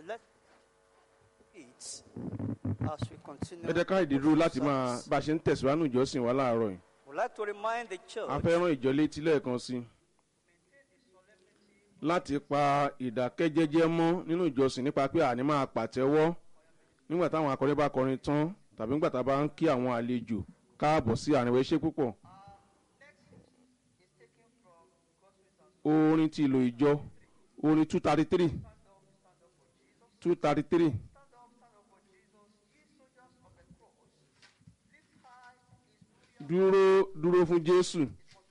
Let it as we continue. ẹ jẹ́ ká ìdídúró láti máa service. bá a ṣe ń tẹ̀síwájú ìjọsìn wa láàárọ̀ yìí We'd like to remind the church a fẹ́ rán ìjọ létí lẹ́ẹ̀kan sí i láti pa ìdákẹ́jẹ́jẹ́ mọ́ nínú ìjọsìn nípa pé àní máa pàtẹ́wọ́ nígbà táwọn akọrin bá kọrin tán tàbí nígbà tá a bá ń kí àwọn àlejò káàbọ̀ sí àárín wa ẹ ṣé púpọ̀. orin ti ìlò ìjọ orin two thirty three two thirty three. dúró dúró fún jésù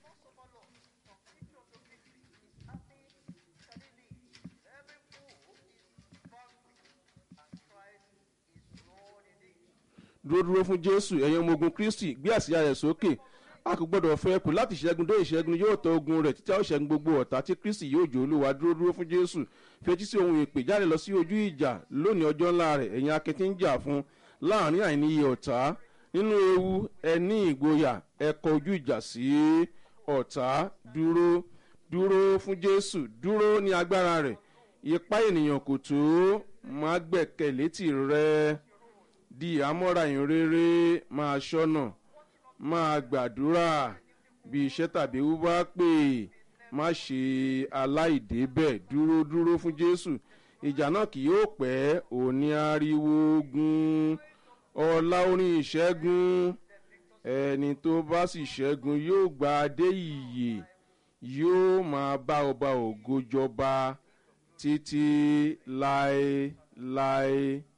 dúró dúró fún jésù ẹ̀yin ọmọ ogun kristi gbé àsíá rẹ̀ sókè a kò gbọ́dọ̀ fẹ́ kù láti ṣẹ́gun dé ìṣẹ́gun yóò tọ́ ogun rẹ̀ títí a ó ṣẹ́gun gbogbo ọ̀tá tí kristi yóò jò olúwa dúró dúró fún jésù fetí sí ohun ìpè jáde lọ sí ojú ìjà lónìí ọjọ́ ńlá rẹ̀ ẹ̀yin akin tí ń jà fún láàrin àìníye ọ̀tá nínú ewu ẹ ní ìgboyà ẹ kọ ojú ìjà sí ọ̀tá dúró dúró fún jésù dúró ní agbára rẹ̀ ipá ènìyàn kò tó má gbẹ̀kẹ̀lé tìrẹ di àmọ́ra ìrere máa ṣọ́nà máa gbàdúrà bí iṣẹ́ tàbí ewu bá pè má ṣe aláìdébẹ̀ dúró dúró fún jésù ìjà náà kì yóò pẹ́ òní ariwo ogun ọlá orin ìṣẹ́gun ẹni tó bá sì ṣẹ́gun yóò gba adé ìyè yóò máa bá ọba ògo jọba títí láéláé